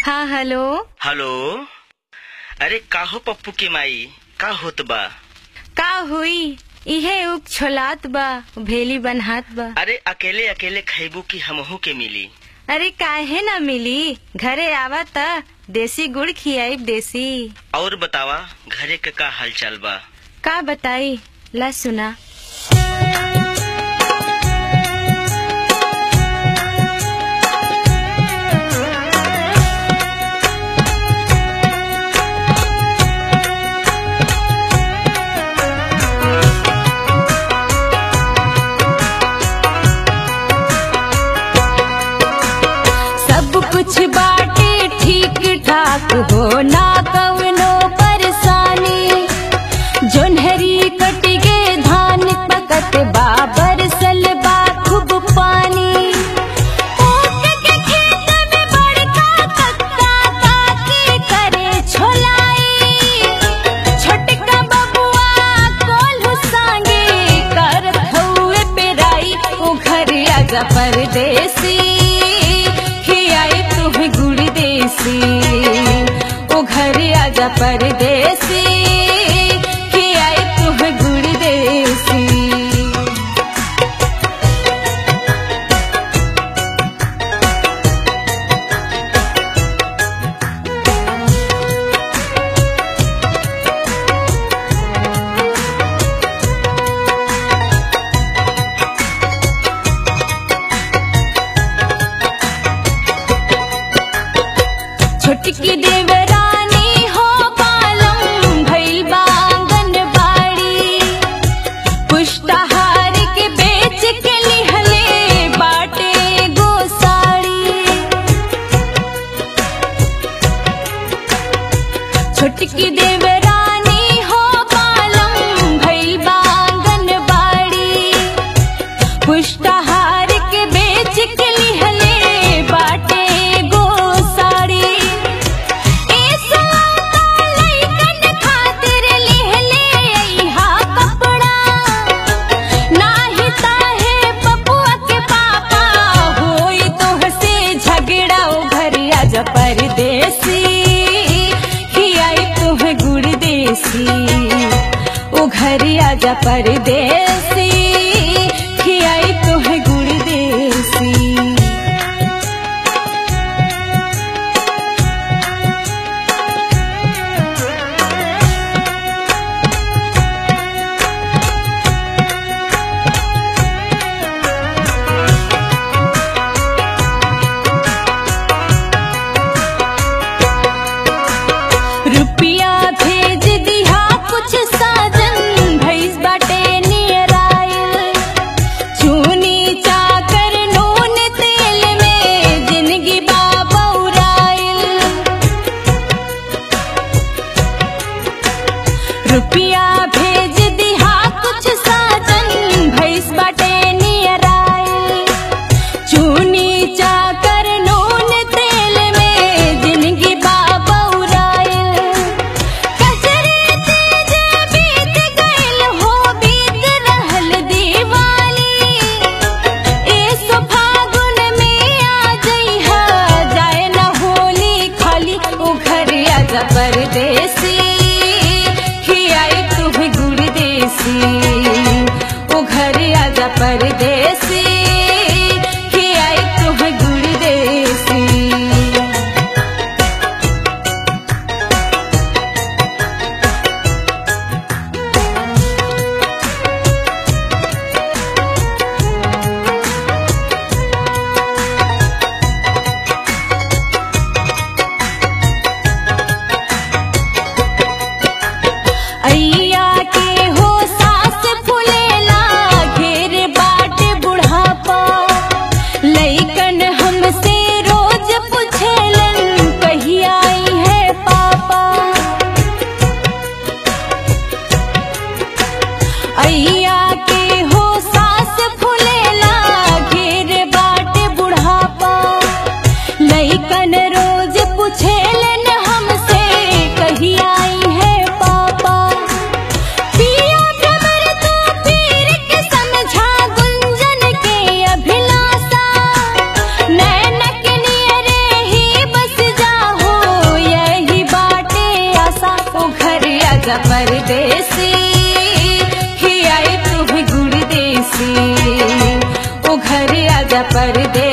हाँ hello hello अरे काहो पप्पू के माई का होत बा का हुई इहे उक छोलात बा भेली बनहात बा अरे अकेले अकेले खैबू की हमहू के मिली अरे काहे ना मिली घरे आवा त देसी गुड़ खियाई देसी और बतावा घरे के का हालचाल बा का बताई ला सुना सब कुछ बाटे ठीक ठाक हो ना कवनो परेशानी जोन्हरी कट गे धान पकत बाबर सलबा खूब पानी ऊख के खेत में बड़का कक्का काकी करे छोलाई छोटका बबुआ कोल्हू सांगे करत हउए पेराई ओ घर आजा परदेसी खियाई तुम्हें गुड़ देसी ओ घर आजा परदेसी खियाई तुम्हें गुड़ देसी छोटकी देवरानी हो पालम भइल बांगन बाड़ी पुष्टाहार के बेच के लिहले बाटे गोसाड़ी छोटकी देवरानी हो पालम भइल बांगन बाड़ी पुष्टाहार के बेच के लिहले बाटे गोसाड़ी ए सलाता लइकन खातिर लिहले अइहा कपड़ा नाही ताहे पपुआ के पापा होई तोहसे झगड़ा ओ घर आजा परदेसी खियाई तुम्हें गुड़ देसी ओ घर आजा परदेसी खियाई तुम्हें गुड़ देसी रुपिया भेज दिहा कुछ साजन भैस बाटे नियर आयल चूनी चाकर नून तेल में जिंदगी बाबा उड़ायल रुपिया भेज दिहा कुछ साजन भैस बाटे नियर आयल चूनी चाकर नून तेल में जिंदगी बाबा उड़ायल कचरे तेज बीत गइल हो बीत रहल दिवाली ए सो फागुन में आ जइहा जाए न होली खाली ओ घर आजा परदेसी खियाई तुम्हें गुड़ देसी ओ घर आजा परदेसी खियाई तुम्हें गुड़ देसी अइया के हो सास फुलेला घेर बाट बुढ़ आजा परदेसी खियाई तुम्हें गुड़ देसी ओ घरे आजा परदेसी